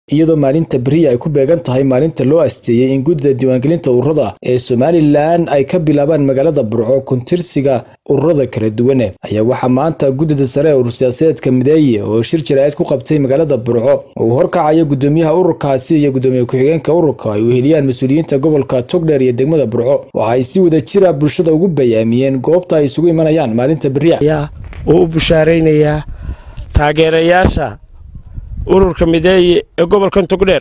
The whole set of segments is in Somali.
iyadoo maalinta beriya ay ku beegan tahay maalinta loo asteeyey in guddida diiwaangelinta ururada ee somalilan ay ka bilaabaan magaalada burco kuntirsiga ururada kala duwan ayaa waxaa maanta guddida sare ee urur siyaasadeedka mideeye oo shir jaraa'id ku qabtay magaalada burco uu horkacayo guddoomiyaha ururkaasi iyo guddoomiye ku-xigeenka ururka ay weheliyaan mas-uuliyiinta gobolka togdheer iyo degmada burco waxa ay si wada jira bulshada ugu bayaamiyeen goobta ay isugu imanayaan maalinta beriya uu u bushaaraynayaa taageerayaasha ururka mideeye ee gobolkan togdheer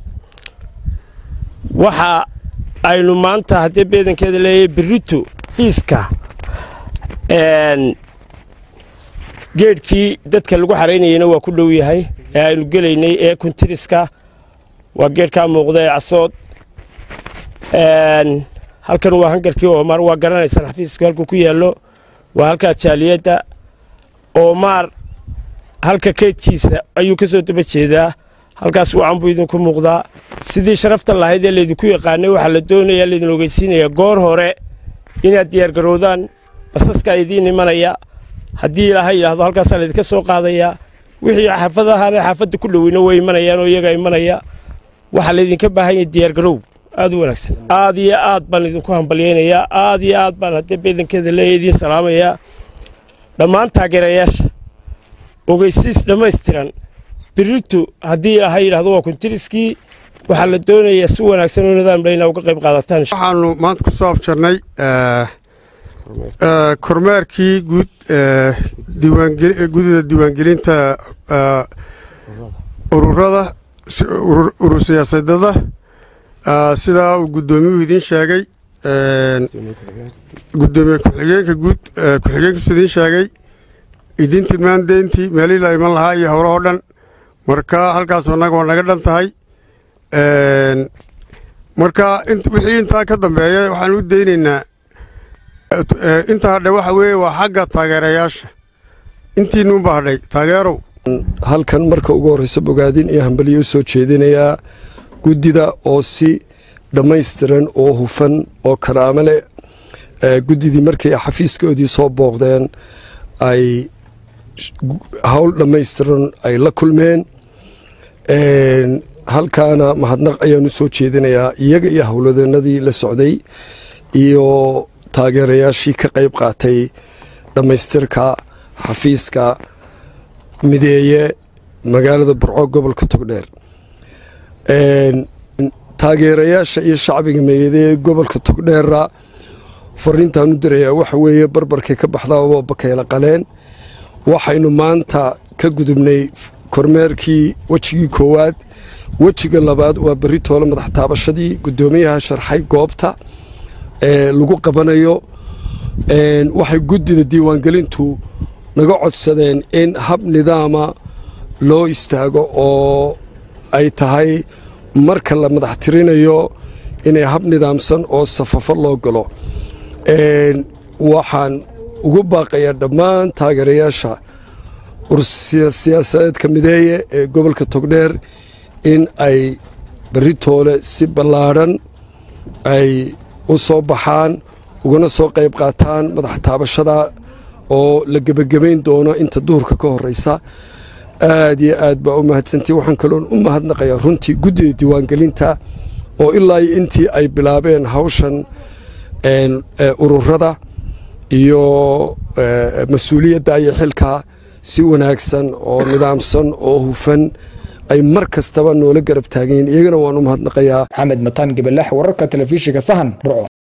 waxa aynu maanta haddii beedankeeda leeyahay berito fiiska geedhkii dadka lagu xaraynayeyna waa ku dhow yahay ee aynu gelaynay ee kuntiriska waa geedhkaa muuqda ee casood halkan waa hangarkii oomar waa garanaysaan xafiisku halkuu ku yaallo waa halkaa jaaliyadda oomaar halka keydkiisa ayuu ka soo daba jeedaa halkaas wacan buu idinku muuqdaa sidii sharafta lahayd ee laydinku yaqaanay waxaa la doonayaa laydin ogeysiinayaa goor hore inaad diyaargarowdaan basaskaa idiin imanaya haddii ilaahay yidhaahdo halkaasaa laydinka soo qaadayaa wixii xaafadahaana xaafadda ku dhoweyna way imanayaan oo iyagaa imanaya waxaa laydinka baahan yahay diyaargarow aad u wanaagsan aad iyo aad baan idinku hambalyaynayaa aad iyo aad baan haddii beedankeeda leeya idiin salaamayaa dhammaan taageerayaasha ogeysiis dhammaystiran birito haddii ilaahay yidhahdo waa kuntiriskii waxaa la doonayaa si wanaagsan oo nidaamla inaa uga qayb qaadataan waxaanu maanta ku soo afjarnay kormeerkii guud guddida diiwaangelinta ururada urur siyaasadada sidaa uu guddoomiyuhu idiin sheegay gudoomiye ku-xigeenka guud ku-xigeenkiisu idiin sheegay idiin tilmaan deyntii meelihii la iman lahaa iyo howlahoo dhan marka halkaas annaga waa naga dhan tahay marka wixii intaa ka dambeeya waxaan u daynaynaa inta hadhay waxa weeye waa xagga taageerayaasha intiinuunba hadhay taageerow halkan marka ugu horreysa bogaadin iyo hambaliyo u soo jeedinayaa guddida oo si dhammaystiran oo hufan oo karaamo leh guddidii markay xafiiskoodii soo booqdeen ay hawl dhammaystiran ay la kulmeen halkaana mahadnaq ayaan u soo jeedinayaa iyaga iyo howladeennadii la socday iyo taageerayaashii ka qayb qaatay dhammaystirka xafiiska mideeye magaalada burco gobolka togdheer taageerayaasha iyo shacbiga meeyadee gobolka togdheera fariintaan u dirayaa waxa weeye barbarkay ka baxdaaba bakayla qaleen waxaynu maanta ka gudubnay kormeerkii wejigii koowaad wejiga labaad waa berri toole madax taabashadii guddoomiyaha sharxay goobta ee lagu qabanayo waxay guddida diiwaangelintu naga codsadeen in hab nidaama loo istaago oo ay tahay marka la madax tirinayo inay hab nidaamsan oo safafo loo galo waxaan ugu baaqayaa dhammaan taageerayaasha ursiyaasadeedka mideeye ee gobolka togdheer in ay berri toole si ballaadhan ay u soo baxaan ugana soo qayb qaataan madax taabashada oo la gebagabayn doono inta duhurka ka horreysa aad iyo aad baa u mahadsantii waxaan kaloon u mahadnaqayaa runtii guddida diiwaangelinta oo ilaa iyo intii ay bilaabeen hawshan ururada iyo mas-uuliyadda iyo xilka si wanaagsan oo nidaamsan oo hufan ay mar kastaba noola garab taagayiin iyagana waan u mahadnaqayaa maxamed mataan gabalax wararka telefishinka sahan burco